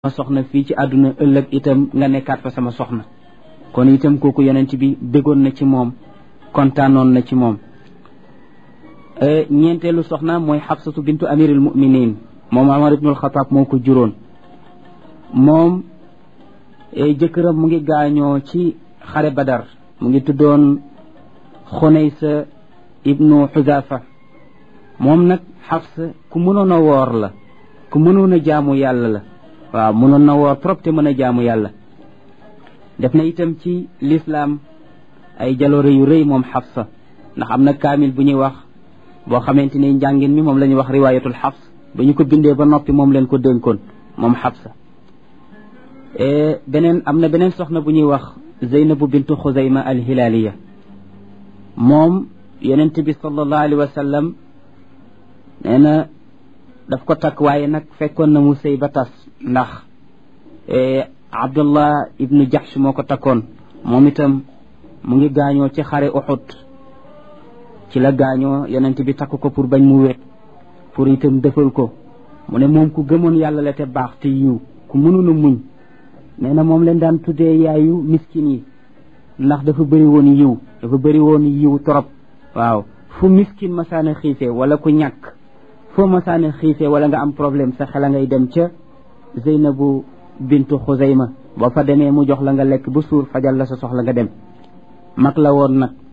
sama soxna fii ci àdduna ëllëg itam nga nekkaat fa sama soxna kon itam kooku yonent bi béggoon na ci moom kontaanoon na ci moom ñeenteelu soxna mooy xabsatu bintu amiril muminin moom Umar ibnul Xataab moo ko juróon moom jëkkëram mu ngi gaañoo ci xare badar mu ngi tuddoon xunaysa ibnu xudaafa moom nag xabsa ku mënoon a woor la ku mënoon a jaamu yàlla la waaw mënoon na woor trop te mën a jaamu yàlla def na itam ci lislaam ay jaloore yu rëy moom xafsa ndax am na kaamil bu ñuy wax boo xamante ni njàngin mi moom la ñuy wax riwaayatul xafs ba ñu ko bindee ba noppi moom leen ko dénkoon moom xafsa beneen am na beneen soxna bu ñuy wax zeynabu bintu xuzayma alhilaaliya moom yonent bi sallallahu alayhi wa sallam nee na daf ko takk waaye nag fekkoon na mu sëy ba tas ndax abdullah ibnu jahsh moo ko takkoon moom itam mu ngi gaañoo ci xare uxud ci la gaañoo yonent bi takk ko pour bañ mu wet pour itam defal ko mu ne moom ku gëmoon yàlla la te baax te yiw ku mënoon a muñ nee na moom leen daan tuddee yaayu miskin yi ndax dafa bëri woon yiw dafa bëri woon yiw trop waaw fu miskin masaana xiifee wala ku ñàkk foo masaana xiifee wala nga am problème sa xel a ngay dem ca Zeynabu bintu Xuzayma boo fa demee mu jox la nga lekk bu suur fajal la sa soxla nga dem mag la woon nag